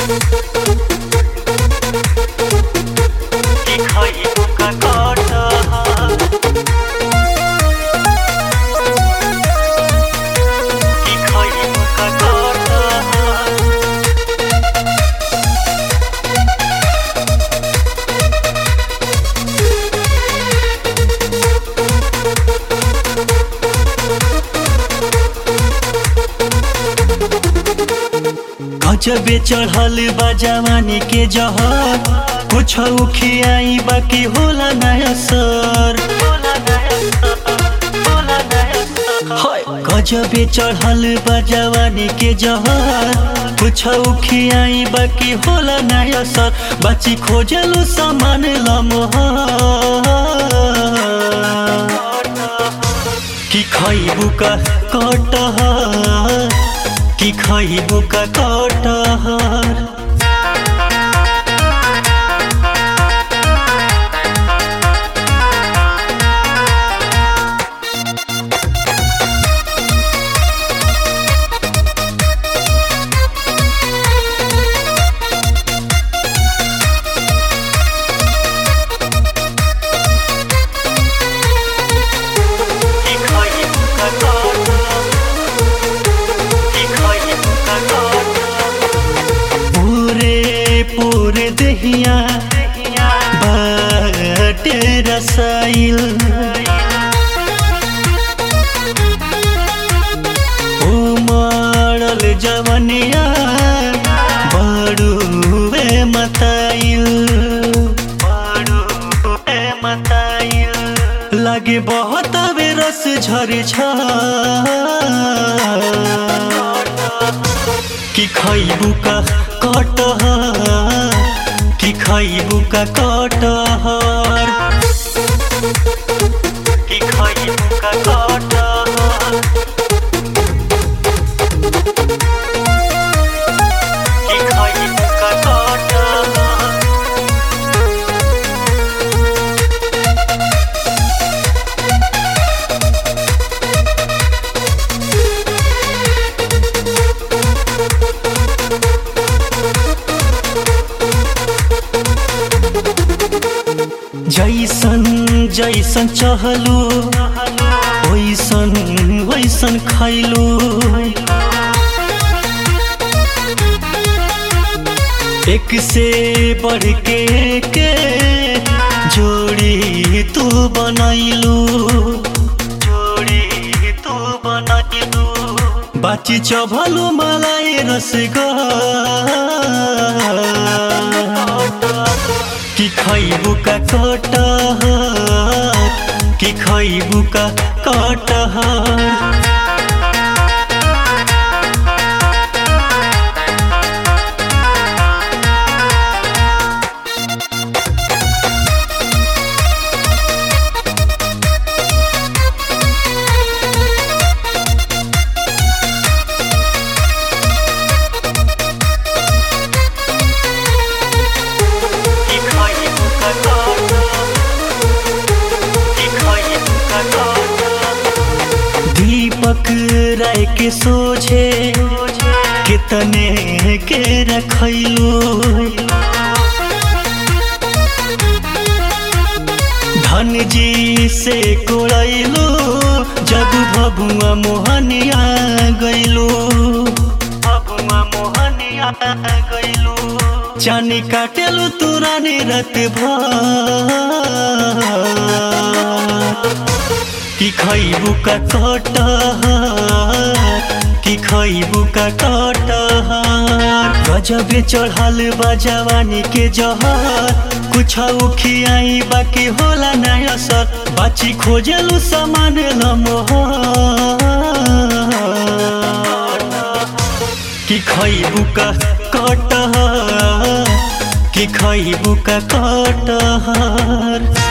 কি খাইব কাকটা কি খাইব কাকটা गजबे चढ़ल बा जवानी के जहर कुछ खियाई बाकी होला नया सर हाय, गजबे चढ़ल बा जवानी के जहर कुछ खियाई बाकी होला नया सर बची खोजलू सामान लमहर কি খাইব কা কটহর কি খাইব কা কটহর কি খাইব কা কটহর কি খাইব কা কটহর पूरे पूरे दहिया बाटे रसाइल उमड़ल जवनिया बड़ुए मताइल बड़ुए मताइल लगे बहुत बेरस झरे छ কি খাইবু কা কটহর কি খাইবু কা কটহর কি খাইবু কা কটহর কি খাইবু কা কটহর जैसन जैसन चहलू वैसन वैसन खैलू एक से बढ़ के के जोड़ी तू बनैलू जोड़ी तू बनैलू बाची चभलू मलाई रसगा কি খাইবু কা কটহর কি খাইবু কা কটহর কি খাইবু কা কটহর কি খাইবু কা কটহর दीपक राय के सोझे कितने के रखैलू धन जी से कोड़ैलू जब भभुआ मोहनिया गैलू भभुआ मोहनिया गैलू चानी काटेलू तुरानी रत भर কি খাইবু কা কটহর কি খাইবু কা কটহর গজবে চढ़ल बा जवानी के जहर कुछ खियाई बाकी होला ना असर बाची खोजलू सामान लमहर কি খাইবু কা কটহর কি খাইবু কা কটহর